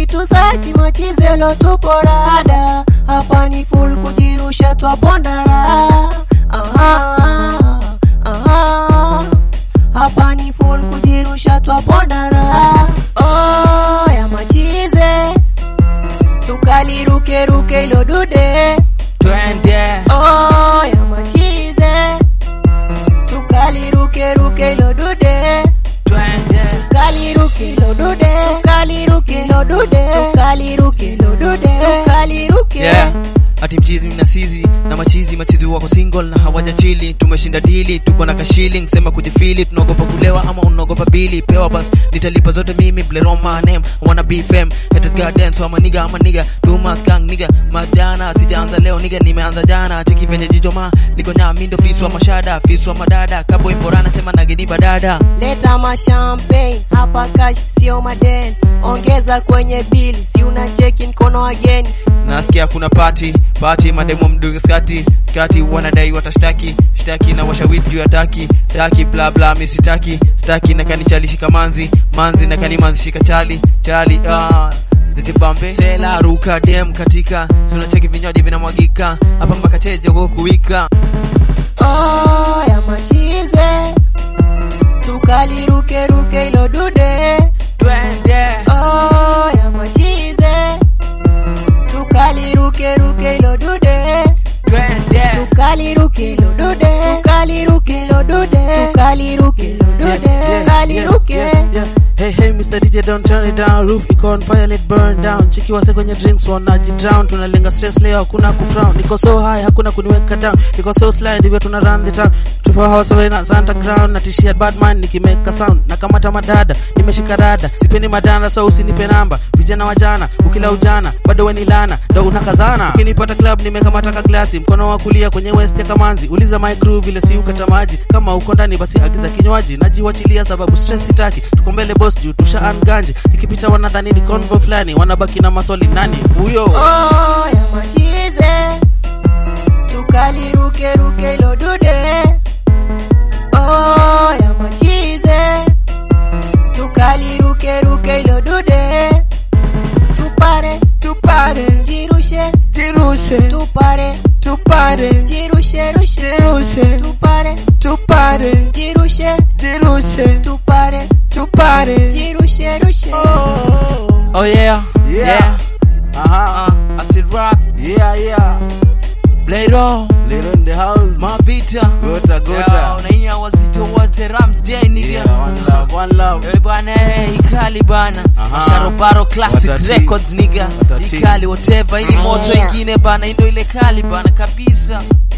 tusachi machizelo tupo rada hapa ni full kujirusha twapondara aha, aha. hapa ni full kujirusha twapondara oh, ya machize tukalirukeruke ilo dude twende oh, ya machize tukalirukeruke ilo dude twende tukaliruke ilo dude tukaliruke ilo dude tukaliruke ilo dude tukaliruke yeah ati mchizi mna sizi na machizi machizi wako single na hawaja chili tumeshinda dili tuko na kashilling sema kujifili tunaogopa kulewa ama unaogopa bili pewa bas nitalipa zote mimi bleroma name I wanna be fam headed garden so ama niga ama niga tuma skang niga majana sijaanza leo niga nimeanza jana cheki venye jicho ma niko nyami ndo fiswa mashada fiswa madada kabo imborana sema nageni badada leta mashampagne hapa cash sio maden ongeza kwenye bili si una cheki mkono wageni nasikia kuna pati pati mademo mdunge skati skati wanadai watashtaki shtaki na washawiti juu ya taki taki bla bla mi sitaki sitaki na kanichali shika manzi manzi na kani manzi shika chali chali ah zitibambe sela ruka dem katika tunacheki vinywaji vinamwagika hapa mpaka chejogo kuwika oh, ya machize tukalirukeruke ilo dude twende oh, ya machize tukalirukeruke ilo dude twende tukaliruke ilo dude tukaliruke ilo dude tukaliruke ilo dude tukaliruke Hey, hey, Mr. DJ, don't turn it down. Roof iko on fire, let burn down. Chiki wase kwenye drinks wanaji drown. Tunalenga stress leo, hakuna kufrown. Niko so high, hakuna kuniweka down. Niko so sly, ndivyo tuna run the town. 24 hours away na Santa Crown. Natishia bad man nikimeka sound. Nakamata madada, nimeshika rada. Sipendi madanda, so usinipe namba. Vijana wajana, ukila ujana, bado weni lana. Ndo unakazana. Ukinipata club, nimekamata ka glasi. Mkono wa kulia kwenye west ya kamanzi. Uliza my crew vile si ukata maji. Kama uko ndani basi agiza kinywaji. Najiwachilia sababu stress sitaki. Tuko mbele boss juu tusha anganje. Ikipita wanadhani ni convo fulani. Wanabaki na maswali nani huyo? oh, ya machize tukalirukeruke ilo dude oh, ya machize tukalirukeruke ilo dude tupare Tupare, jirushe jirushe, tupare tupare, jirushe rushe jirushe, tupare tupare, jirushe jirushe, tupare tupare. jirushe rushe Oh, oh yeah Yeah. aha, uh, acid rap yeah, yeah. Blado Little in the house. mavita Gota, gota. Yeah, unaia wazito wote Ramsday nigga Yeah, one love, one love. Eh bwana eh, ikali bana Aha. Masharobaro Classic Watati. Records nigga Watati. ikali whatever ili moto ingine bana hii ndio ile kali bana kabisa